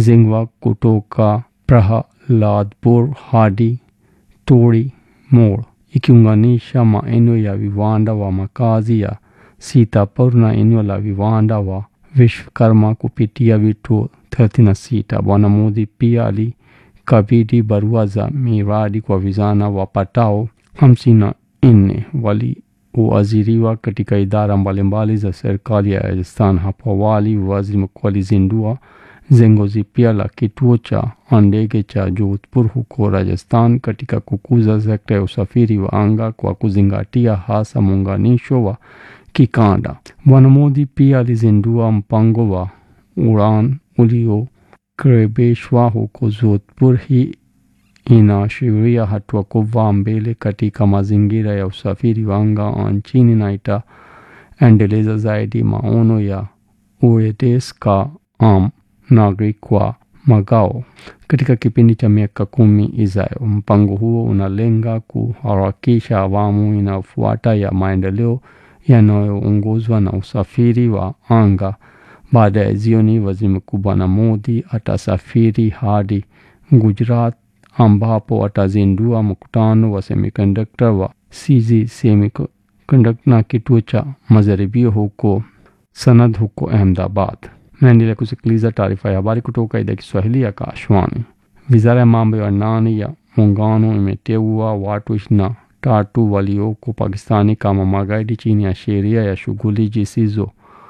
inajengwa kutoka Prahaladpur hadi Tori Mor, ikiunganisha maeneo ya viwanda wa makazi ya Sitapur na eneo la viwanda wa Vishwakarma kupitia vituo 36. Bwana Modi pia alikabidhi barua za miradi kwa vijana wapatao hamsini na nne walioajiriwa katika idara mbalimbali za serikali ya Rajasthan. Hapo awali, waziri mkuu alizindua jengo jipya la kituo cha ndege cha Jodhpur huko Rajasthan katika kukuza sekta ya usafiri wa anga kwa kuzingatia hasa muunganisho wa kikanda. Bwana Modi pia alizindua mpango wa Udan uliokaribishwa huko Jodhpur. Hii inaashiria hatua kubwa mbele katika mazingira ya usafiri wa anga nchini na itaendeleza zaidi maono ya uredes ka am nagrik kwa magao katika kipindi cha miaka kumi ijayo. Mpango huo unalenga kuharakisha awamu inayofuata ya maendeleo yanayoongozwa na usafiri wa anga. Baada ya jioni, waziri mkuu Bwana Modi atasafiri hadi Gujarat ambapo atazindua mkutano wa semiconductor wa CG Semiconductor na kituo cha majaribio huko Sanad huko Ahmedabad. Naendelea kusikiliza taarifa ya habari kutoka idhaa ya Kiswahili ya Kashwani. Wizara ya mambo ya ndani ya muungano imeteua watu ishirini na tatu walioko Pakistani kama magaidi chini ya sheria ya shughuli zisizo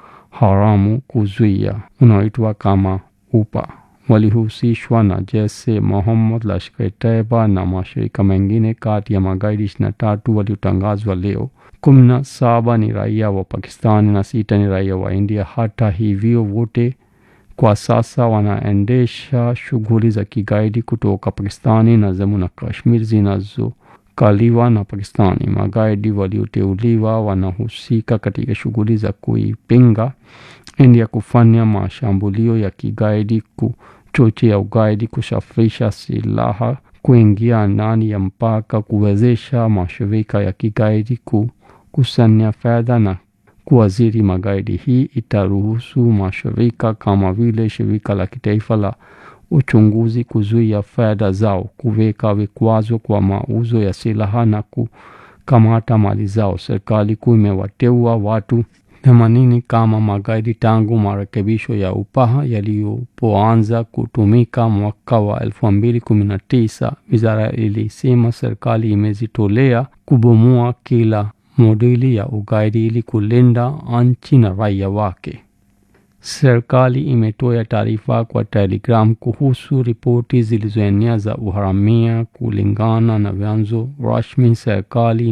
haramu kuzuia unaoitwa kama UPA. Walihusishwa na Jaish Mohammed, Lashkar-e-Taiba na mashirika mengine. Kati ya magaidi ishirini na tatu waliotangazwa leo, kumi na saba ni raia wa Pakistani na sita ni raia wa India. Hata hivyo, wote kwa sasa wanaendesha shughuli za kigaidi kutoka Pakistani na Jammu na Kashmir zinazokaliwa na Pakistani. Magaidi walioteuliwa wanahusika katika shughuli za kuipinga India, kufanya mashambulio ya kigaidi, kuchochea ugaidi, kusafirisha silaha, kuingia ndani ya mpaka, kuwezesha mashirika ya kigaidi, kukusanya fedha na kuajiri magaidi. Hii itaruhusu mashirika kama vile shirika la kitaifa la uchunguzi kuzuia fedha zao, kuweka vikwazo kwa mauzo ya silaha na kukamata mali zao. Serikali kuu imewateua watu themanini kama magaidi tangu marekebisho ya UPA yalipoanza kutumika mwaka wa elfu mbili kumi na tisa. Wizara ilisema serikali imejitolea kubomoa kila modeli ya ugaidi ili kulinda nchi na raia wake. Serikali imetoa taarifa kwa Telegram kuhusu ripoti zilizoenea za uharamia. Kulingana na vyanzo rasmi, serikali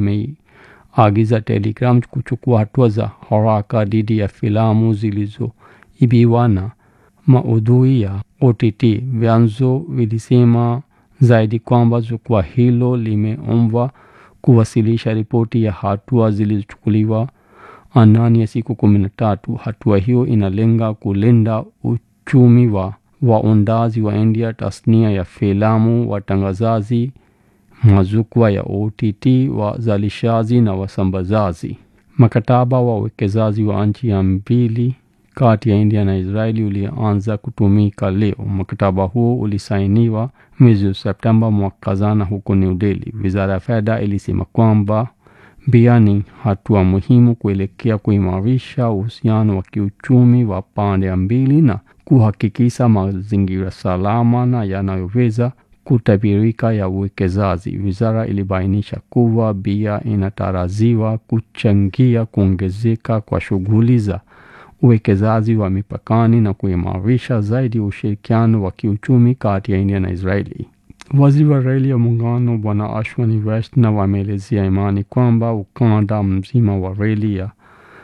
imeagiza Telegram kuchukua hatua za haraka dhidi ya filamu zilizoibiwa na maudhui ya OTT. Vyanzo vilisema zaidi kwamba jukwaa hilo limeombwa kuwasilisha ripoti ya hatua zilizochukuliwa ndani ya siku kumi na tatu. Hatua hiyo inalenga kulinda uchumi wa waundaji wa India, tasnia ya filamu, watangazaji, majukwaa ya OTT, wazalishaji na wasambazaji. Mkataba wa uwekezaji wa nchi ya mbili kati ya India na Israeli ulianza kutumika leo. Mkataba huo ulisainiwa mwezi Septemba mwaka jana huko New Delhi. Wizara ya fedha ilisema kwamba pia ni hatua muhimu kuelekea kuimarisha uhusiano wa kiuchumi wa pande mbili na kuhakikisha mazingira salama na yanayoweza kutabirika ya uwekezaji. Wizara ilibainisha kuwa pia inatarajiwa kuchangia kuongezeka kwa shughuli za uwekezaji wa mipakani na kuimarisha zaidi ushirikiano wa kiuchumi kati ya India na Israeli. Waziri wa reli ya muungano Bwana Ashwani Vaishnaw ameelezea imani kwamba ukanda mzima wa reli ya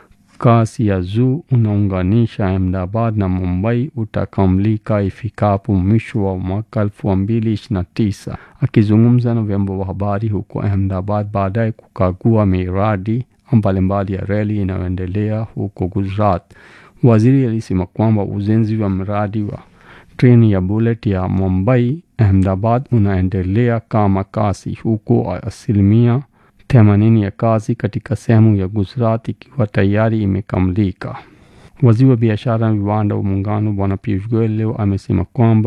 kasi ya juu unaunganisha Ahmedabad na Mumbai utakamilika ifikapo mwisho wa mwaka elfu mbili ishirini na tisa. Akizungumza na vyombo vya habari huko Ahmedabad baadaye kukagua miradi mbalimbali ya reli inayoendelea huko Gujarat, waziri alisema kwamba ujenzi wa mradi wa treni ya bullet ya Mumbai Ahmedabad unaendelea kama kasi, huko asilimia themanini ya kazi katika sehemu ya Gujarat ikiwa tayari imekamilika. Waziri wa biashara na viwanda wa muungano Bwana Piyush Goyal leo amesema kwamba